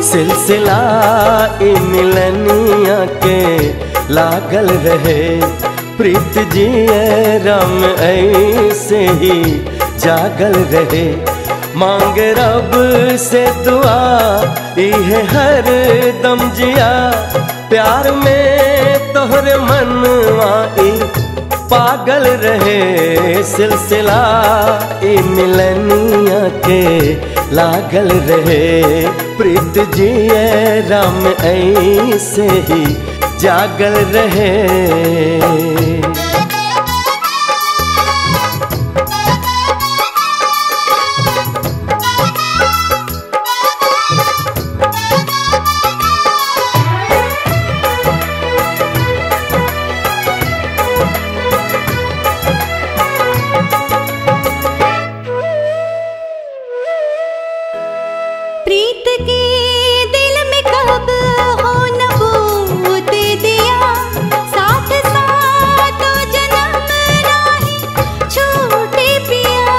सिलसिला ई मिलनिया के लागल रहे प्रीत जिए राम ऐसे ही जागल रहे मांग रब से दुआ इहे हर दम जिया प्यार में तोहरे मनवा ई पागल रहे सिलसिला ई मिलनिया के लागल रहे प्रीत जिए राम ऐसे ही जागल रहे प्रीत के दिल में कब हो नबूत दिया साथ साथ जन्म नाही छूटे पिया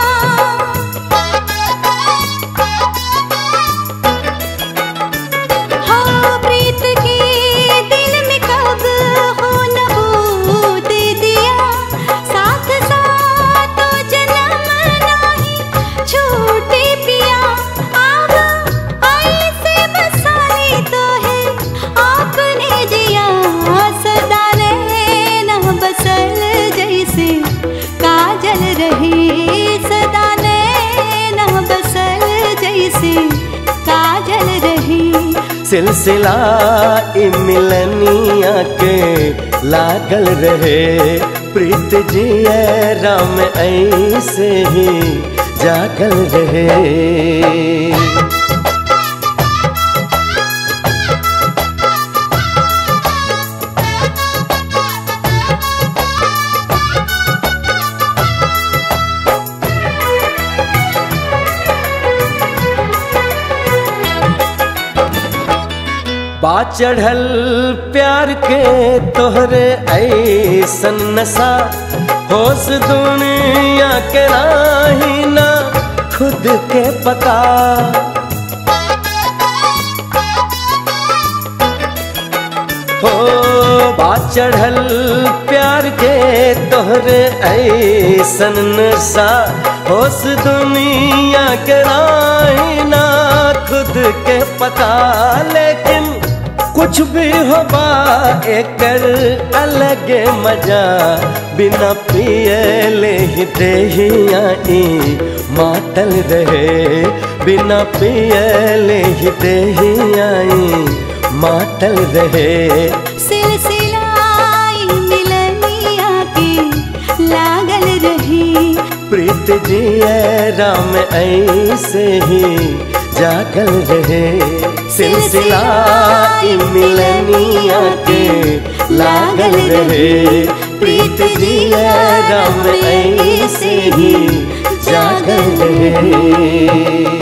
हाँ प्रीत के दिल में कब हो नबूत दिया साथ साथ जन्म नाही छूटे पिया आव ऐसे बसाई तो है आपने जिया सदा रहना बसल जैसे काजल रहे सदा रहना बसल जैसे काजल रहे सिलसिला ई मिलनिया के लागल रहे प्रीत जिए राम ऐसे ही जागल रहे बा चढ़ल प्यार के तोहरे ऐसन नशा होश दुनिया के नाही ना खुद के पता हो बा चढ़ल प्यार के तोहरे ऐसन नशा होश दुनिया के नाही ना खुद के पता लेकिन कुछ भी होबा एकर अलग मजा बिना पियले ही देहिया ई मातल रहे बिना पियले ही देहिया ई मातल रहे सिलसिलाई मिलनिया के लागल रही प्रीत जिए राम ऐसे ही जागल रहे सिलसिला ई मिलनिया के लागल रहे प्रीत जिए राम ऐसे ही जागल रहे